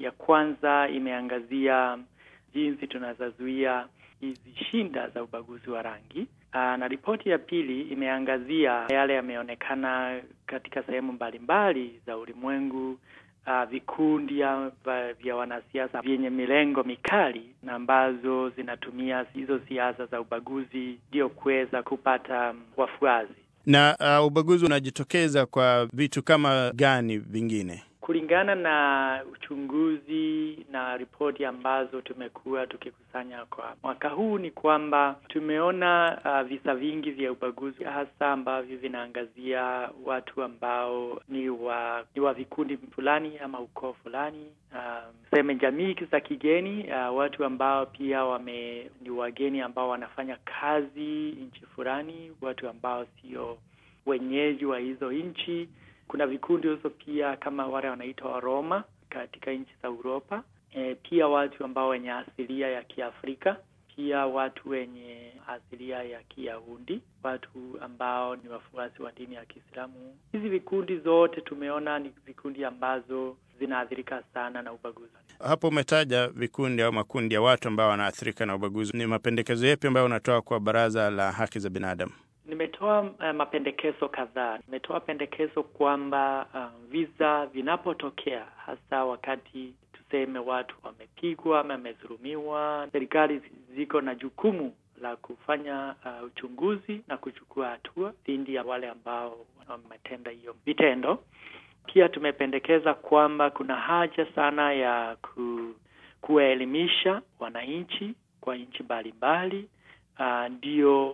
ya kwanza imeangazia jinsi tunazozuia hizi shinda za ubaguzi wa rangi. Aa, na ripoti ya pili imeangazia yale yameonekana katika sehemu mbalimbali za ulimwengu, uh, vikundi vya wanasiasa vyenye milengo mikali na ambazo zinatumia hizo siasa za ubaguzi ndio kuweza kupata wafuasi. Na uh, ubaguzi unajitokeza kwa vitu kama gani vingine? Kulingana na uchunguzi na ripoti ambazo tumekuwa tukikusanya kwa mwaka huu ni kwamba tumeona uh, visa vingi vya ubaguzi hasa ambavyo vinaangazia watu ambao ni wa ni wa vikundi fulani ama ukoo fulani, uh, seme jamii za kigeni, uh, watu ambao pia wame ni wageni ambao wanafanya kazi nchi fulani, watu ambao sio wenyeji wa hizo nchi kuna vikundi hizo pia kama wale wanaitwa Waroma katika nchi za Uropa. E, pia watu ambao wenye asilia ya Kiafrika, pia watu wenye asilia ya Kiyahudi, watu ambao ni wafuasi wa dini ya Kiislamu. Hizi vikundi zote tumeona ni vikundi ambazo zinaathirika sana na ubaguzi. Hapo umetaja vikundi au makundi ya watu ambao wanaathirika na ubaguzi. Ni mapendekezo yapi ambayo unatoa kwa Baraza la Haki za Binadamu? Nimetoa uh, mapendekezo kadhaa. Nimetoa pendekezo kwamba uh, visa vinapotokea, hasa wakati tuseme watu wamepigwa ama wamedhulumiwa, serikali ziko na jukumu la kufanya uh, uchunguzi na kuchukua hatua dhidi ya wale ambao wametenda hiyo vitendo. Pia tumependekeza kwamba kuna haja sana ya ku, kuwaelimisha wananchi kwa nchi mbalimbali ndio uh,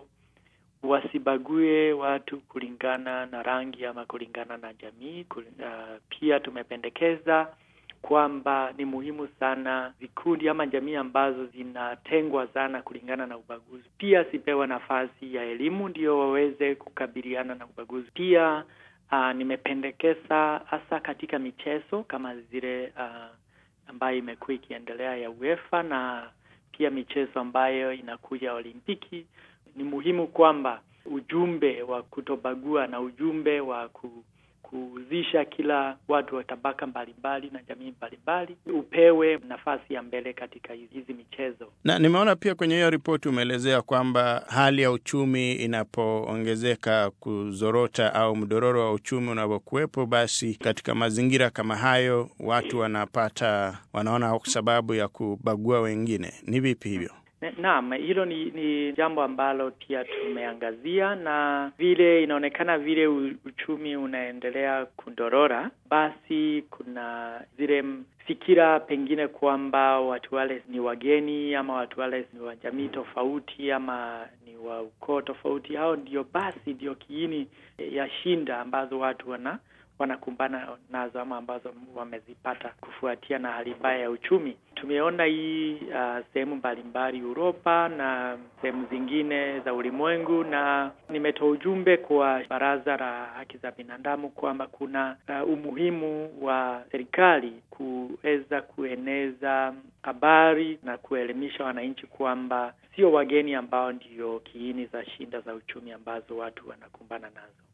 wasibague watu kulingana na rangi ama kulingana na jamii. Uh, pia tumependekeza kwamba ni muhimu sana vikundi ama jamii ambazo zinatengwa sana kulingana na ubaguzi pia zipewe nafasi ya elimu ndio waweze kukabiliana na ubaguzi. Pia uh, nimependekeza hasa katika michezo kama zile uh, ambayo imekuwa ikiendelea ya UEFA na pia michezo ambayo inakuja Olimpiki ni muhimu kwamba ujumbe wa kutobagua na ujumbe wa ku, kuhusisha kila watu wa tabaka mbalimbali na jamii mbalimbali upewe nafasi ya mbele katika hizi michezo. Na nimeona pia kwenye hiyo ripoti umeelezea kwamba hali ya uchumi inapoongezeka kuzorota au mdororo wa uchumi unapokuwepo, basi katika mazingira kama hayo watu wanapata wanaona sababu ya kubagua wengine. Ni vipi hivyo? Naam, hilo ni, ni jambo ambalo pia tumeangazia, na vile inaonekana vile uchumi unaendelea kudorora, basi kuna zile fikira pengine kwamba watu wale ni wageni ama watu wale ni wa jamii tofauti ama ni wa ukoo tofauti, hao ndio basi ndio kiini ya shinda ambazo watu wana wanakumbana nazo ama ambazo wamezipata kufuatia na hali mbaya ya uchumi. Tumeona hii uh, sehemu mbalimbali Uropa na sehemu zingine za ulimwengu, na nimetoa ujumbe kwa Baraza la Haki za Binadamu kwamba kuna uh, umuhimu wa serikali kuweza kueneza habari na kuelimisha wananchi kwamba sio wageni ambao ndio kiini za shinda za uchumi ambazo watu wanakumbana nazo.